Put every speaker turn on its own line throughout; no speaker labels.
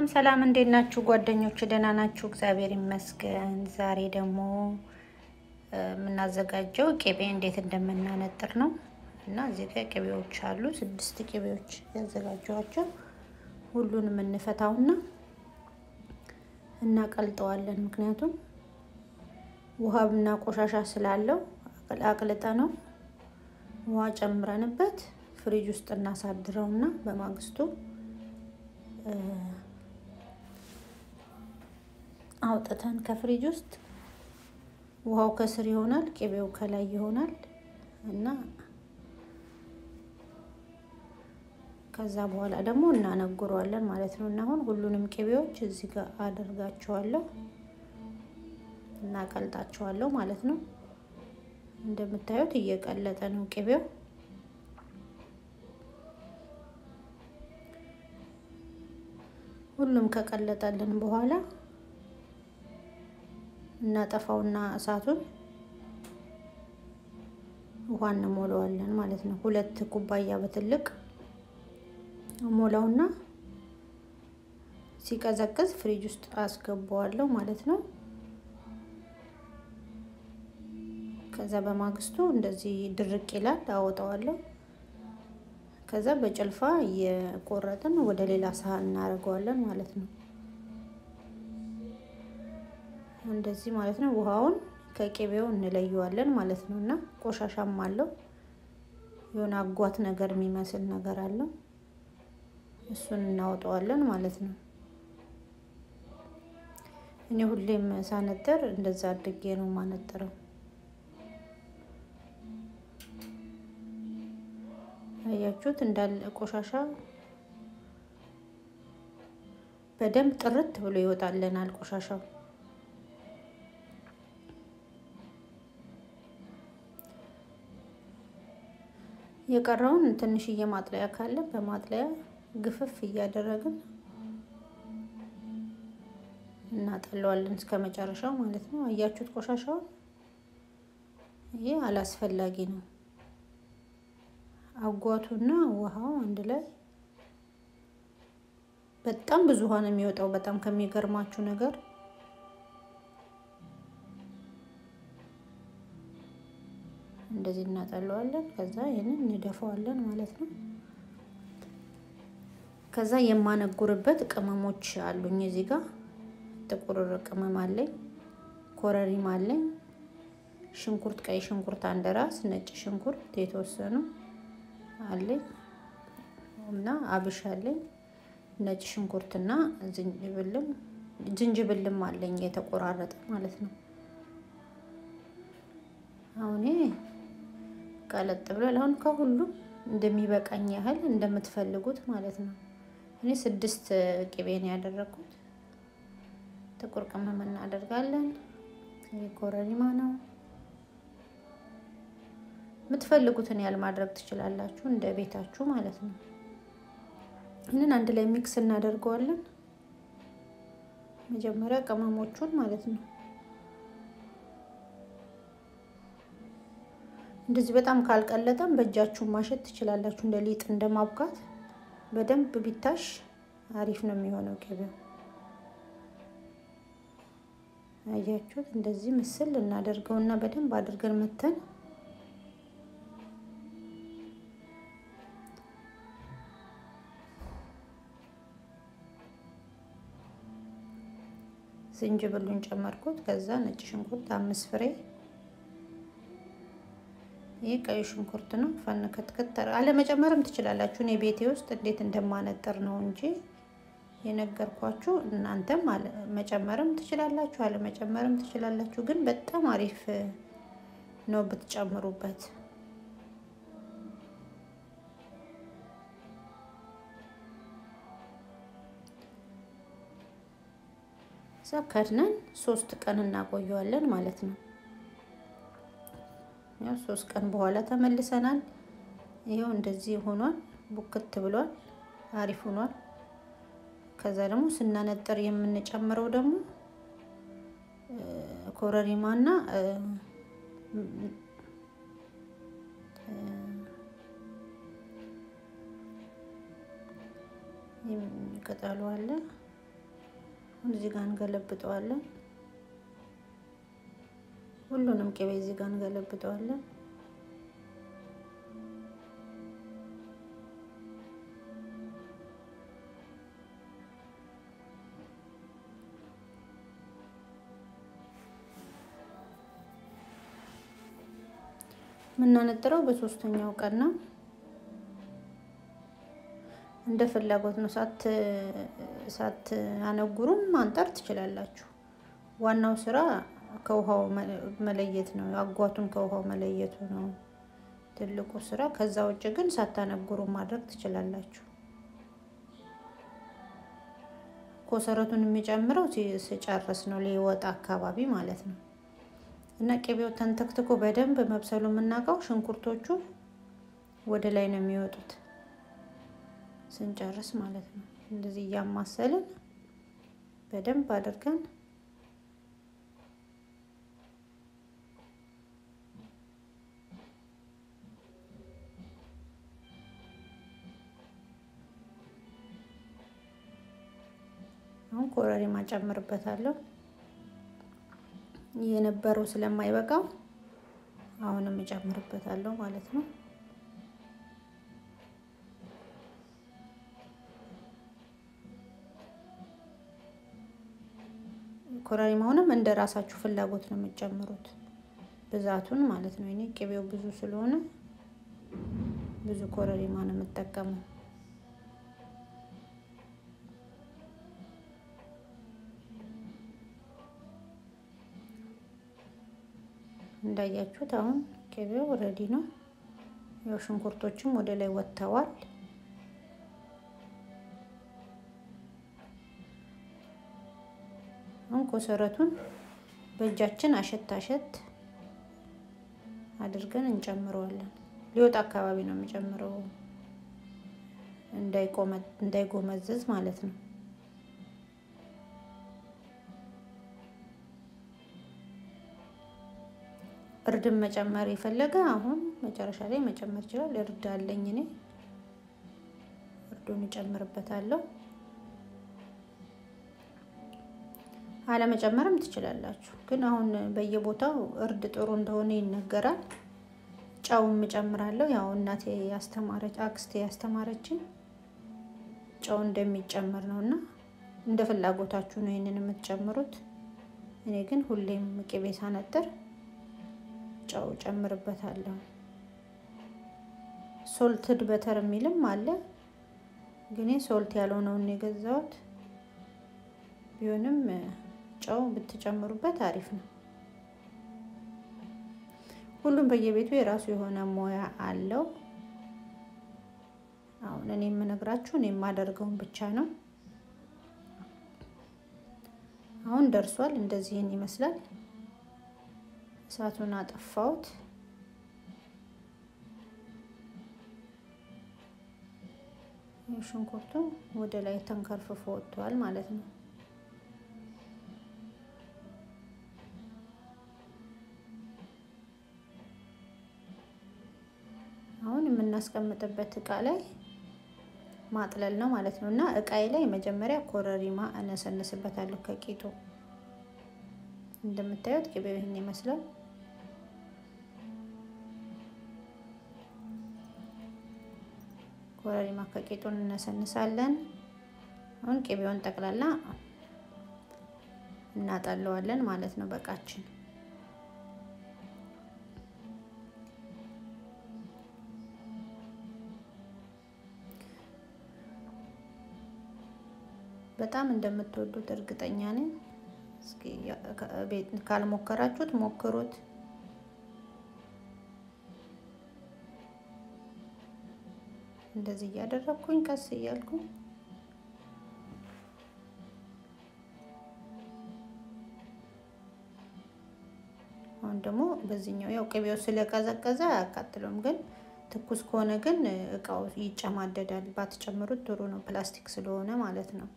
ሰላም፣ እንዴት ናችሁ ጓደኞች? ደህና ናችሁ? እግዚአብሔር ይመስገን። ዛሬ ደግሞ የምናዘጋጀው ቅቤ እንዴት እንደምናነጥር ነው እና እዚህ ጋር ቅቤዎች አሉ። ስድስት ቅቤዎች ያዘጋጀኋቸው ሁሉንም እንፈታውና እናቀልጠዋለን። ምክንያቱም ውሃና ቆሻሻ ስላለው አቅልጠ ነው ውሃ ጨምረንበት ፍሪጅ ውስጥ እናሳድረውና በማግስቱ አውጥተን ከፍሪጅ ውስጥ ውሃው ከስር ይሆናል፣ ቅቤው ከላይ ይሆናል እና ከዛ በኋላ ደግሞ እናነጉረዋለን ማለት ነው። እና አሁን ሁሉንም ቅቤዎች እዚህ ጋር አደርጋቸዋለሁ እናቀልጣቸዋለሁ ማለት ነው። እንደምታዩት እየቀለጠ ነው ቅቤው። ሁሉም ከቀለጠልን በኋላ እናጠፋውና እሳቱን ውሃ እንሞላዋለን ማለት ነው። ሁለት ኩባያ በትልቅ ሞላውና ሲቀዘቅዝ ፍሪጅ ውስጥ አስገባዋለሁ ማለት ነው። ከዛ በማግስቱ እንደዚህ ድርቅ ይላል፣ አወጣዋለሁ። ከዛ በጭልፋ እየቆረጥን ወደ ሌላ ሳህን እናደርገዋለን ማለት ነው። እንደዚህ ማለት ነው። ውሃውን ከቅቤው እንለየዋለን ማለት ነው። እና ቆሻሻም አለው የሆነ አጓት ነገር የሚመስል ነገር አለው። እሱን እናወጣዋለን ማለት ነው። እኔ ሁሌም ሳነጥር እንደዛ አድርጌ ነው ማነጥረው። አያችሁት? እንዳለ ቆሻሻ በደንብ ጥርት ብሎ ይወጣልናል ቆሻሻው። የቀረውን ትንሽዬ ማጥለያ ካለ በማጥለያ ግፍፍ እያደረግን እናጠለዋለን እስከ መጨረሻው ማለት ነው። አያችሁት? ቆሻሻውን ይሄ አላስፈላጊ ነው። አጓቱና ውሃው አንድ ላይ በጣም ብዙ ውሃ ነው የሚወጣው። በጣም ከሚገርማችሁ ነገር እንደዚህ እናጠለዋለን። ከዛ ይህንን እንደፋዋለን ማለት ነው። ከዛ የማነጉርበት ቅመሞች አሉኝ እዚህ ጋር ጥቁር ቅመም አለኝ፣ ኮረሪማ አለኝ፣ ሽንኩርት፣ ቀይ ሽንኩርት አንድ ራስ፣ ነጭ ሽንኩርት የተወሰኑ አለኝ እና አብሽ አለኝ፣ ነጭ ሽንኩርትና ዝንጅብልም ዝንጅብልም አለኝ የተቆራረጠ ማለት ነው። አሁን ቀለጥ ብሏል። አሁን ከሁሉም እንደሚበቃኝ ያህል እንደምትፈልጉት ማለት ነው። እኔ ስድስት ቅቤ ነው ያደረኩት። ጥቁር ቅመም እናደርጋለን። ኮረሪማ ነው። የምትፈልጉትን ያህል ማድረግ ትችላላችሁ፣ እንደ ቤታችሁ ማለት ነው። ይህንን አንድ ላይ ሚክስ እናደርገዋለን። መጀመሪያ ቅመሞቹን ማለት ነው። እንደዚህ በጣም ካልቀለጠም በእጃችሁ ማሸት ትችላላችሁ። እንደ ሊጥ እንደ ማብካት በደንብ ቢታሽ አሪፍ ነው የሚሆነው ቅቤው። አያችሁት? እንደዚህ ምስል እናደርገውና በደንብ አድርገን መተን ዝንጅብሉን ጨመርኩት። ከዛ ነጭ ሽንኩርት አምስት ፍሬ ይህ ቀይ ሽንኩርት ነው። ፈን ክትክት አለመጨመርም ትችላላችሁ። እኔ ቤቴ ውስጥ እንዴት እንደማነጥር ነው እንጂ የነገርኳችሁ። እናንተም መጨመርም ትችላላችሁ፣ አለመጨመርም ትችላላችሁ። ግን በጣም አሪፍ ነው ብትጨምሩበት። እዛ ከድነን ሶስት ቀን እናቆየዋለን ማለት ነው። ያው ሶስት ቀን በኋላ ተመልሰናል። ይኸው እንደዚህ ሆኗል፣ ቡክት ብሏል፣ አሪፍ ሆኗል። ከዛ ደግሞ ስናነጥር የምንጨምረው ደግሞ ኮረሪማና ቅጠሉ አለ እዚህ ጋር እንገለብጠዋለን። ሁሉንም ቅቤ እዚህ ጋር እንገለብጠዋለን። የምናነጥረው በሶስተኛው ቀን ነው። እንደ ፍላጎት ነው። ሳት ሳት አነጉሩም ማንጠር ትችላላችሁ። ዋናው ስራ ከውሃው መለየት ነው። አጓቱን ከውሃው መለየቱ ነው ትልቁ ስራ። ከዛ ውጭ ግን ሳታነጉሩ ማድረግ ትችላላችሁ። ኮሰረቱን የሚጨምረው ስጨርስ ነው ሊወጣ አካባቢ ማለት ነው። እና ቅቤው ተንተክትኮ በደንብ መብሰሉ የምናውቀው ሽንኩርቶቹ ወደ ላይ ነው የሚወጡት ስንጨርስ ማለት ነው። እንደዚህ እያማሰልን በደንብ አድርገን አሁን ኮረሪማ ጨምርበታለሁ። የነበረው ስለማይበቃው አሁንም እጨምርበታለሁ ማለት ነው። ኮረሪማውንም እንደ ራሳችሁ ፍላጎት ነው የምትጨምሩት ብዛቱን ማለት ነው። እኔ ቅቤው ብዙ ስለሆነ ብዙ ኮረሪማ ነው የምጠቀመው። እንዳያችሁት አሁን ቅቤው ረዲ ነው። ያው ሽንኩርቶችም ወደ ላይ ወጥተዋል። አሁን ኮሰረቱን በእጃችን አሸት አሸት አድርገን እንጨምረዋለን። ሊወጣ አካባቢ ነው የሚጨምረው እንዳይጎመዘዝ ማለት ነው። እርድን መጨመር የፈለገ አሁን መጨረሻ ላይ መጨመር ይችላል። እርድ አለኝ እኔ እርዱን እጨምርበታለሁ። አለመጨመርም ትችላላችሁ፣ ግን አሁን በየቦታው እርድ ጥሩ እንደሆነ ይነገራል። ጨውም እጨምራለሁ። ያው እናቴ ያስተማረች አክስቴ ያስተማረችን ጨው እንደሚጨምር ነው እና እንደ ፍላጎታችሁ ነው ይህንን የምትጨምሩት። እኔ ግን ሁሌም ቅቤ ሳነጥር ጨው ጨምርበታለሁ። ሶልትድ በተር የሚልም አለ፣ ግን ሶልት ያልሆነውን የገዛሁት ቢሆንም ጨው ብትጨምሩበት አሪፍ ነው። ሁሉም በየቤቱ የራሱ የሆነ ሙያ አለው። አሁን እኔ የምነግራችሁ እኔ የማደርገውን ብቻ ነው። አሁን ደርሷል። እንደዚህን ይመስላል። እሳቱን አጠፋሁት። ሽንኩርቱ ወደ ላይ ተንከርፍፎ ወጥቷል ማለት ነው። አሁን የምናስቀምጥበት እቃ ላይ ማጥለል ነው ማለት ነው። እና እቃዬ ላይ መጀመሪያ ኮረሪማ እነሰንስበታለሁ ከቂጡ እንደምታዩት ቅቤው ይህን ይመስላል። ኮረሪማ ከቂጡን እነሰንሳለን። አሁን ቅቤውን ጠቅላላ እናጠለዋለን ማለት ነው በቃችን። በጣም እንደምትወዱት እርግጠኛ ነኝ። እስኪ ቤት ካልሞከራችሁት ሞክሩት። እንደዚህ እያደረግኩኝ ቀስ እያልኩኝ አሁን ደግሞ በዚህኛው ያው ቅቤው ስለቀዘቀዘ አያቃጥለውም፣ ግን ትኩስ ከሆነ ግን እቃው ይጨማደዳል። ባትጨምሩት ጥሩ ነው፣ ፕላስቲክ ስለሆነ ማለት ነው።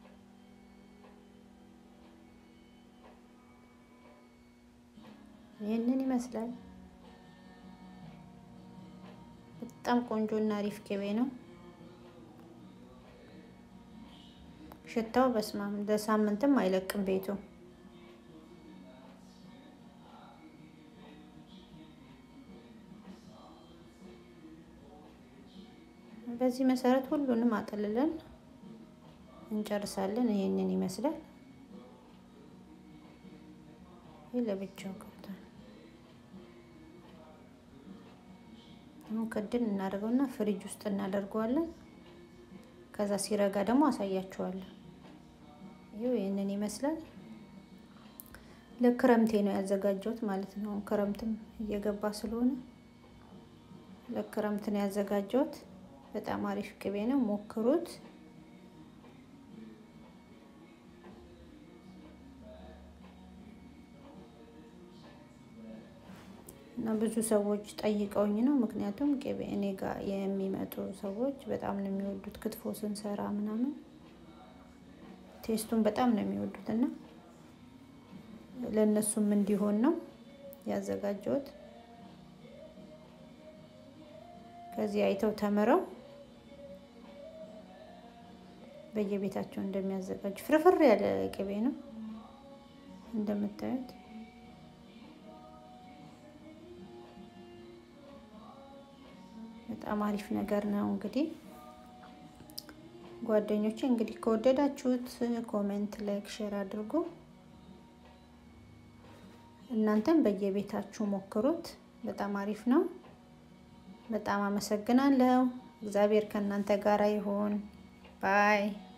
ይህንን ይመስላል። በጣም ቆንጆ እና አሪፍ ቅቤ ነው። ሽታው በስማም ለሳምንትም አይለቅም ቤቱ። በዚህ መሰረት ሁሉንም አጥልለን እንጨርሳለን። ይሄንን ይመስላል። ይህ ለብቻው ቀርቷል። አሁን ክድን እናደርገውና ፍሪጅ ውስጥ እናደርገዋለን። ከዛ ሲረጋ ደግሞ አሳያችኋለሁ። ይኸው ይህንን ይመስላል። ለክረምቴ ነው ያዘጋጀሁት ማለት ነው። ክረምትም እየገባ ስለሆነ ለክረምት ነው ያዘጋጀሁት። በጣም አሪፍ ቅቤ ነው፣ ሞክሩት። እና ብዙ ሰዎች ጠይቀውኝ ነው። ምክንያቱም ቅቤ እኔ ጋር የሚመጡ ሰዎች በጣም ነው የሚወዱት ክትፎ ስንሰራ ምናምን ቴስቱን በጣም ነው የሚወዱት እና ለእነሱም እንዲሆን ነው ያዘጋጀሁት። ከዚህ አይተው ተምረው በየቤታቸው እንደሚያዘጋጁ ፍርፍር ያለ ቅቤ ነው እንደምታዩት። በጣም አሪፍ ነገር ነው። እንግዲህ ጓደኞቼ እንግዲህ ከወደዳችሁት ኮሜንት፣ ላይክ፣ ሼር አድርጉ። እናንተም በየቤታችሁ ሞክሩት። በጣም አሪፍ ነው። በጣም አመሰግናለሁ። እግዚአብሔር ከእናንተ ጋር ይሁን። ባይ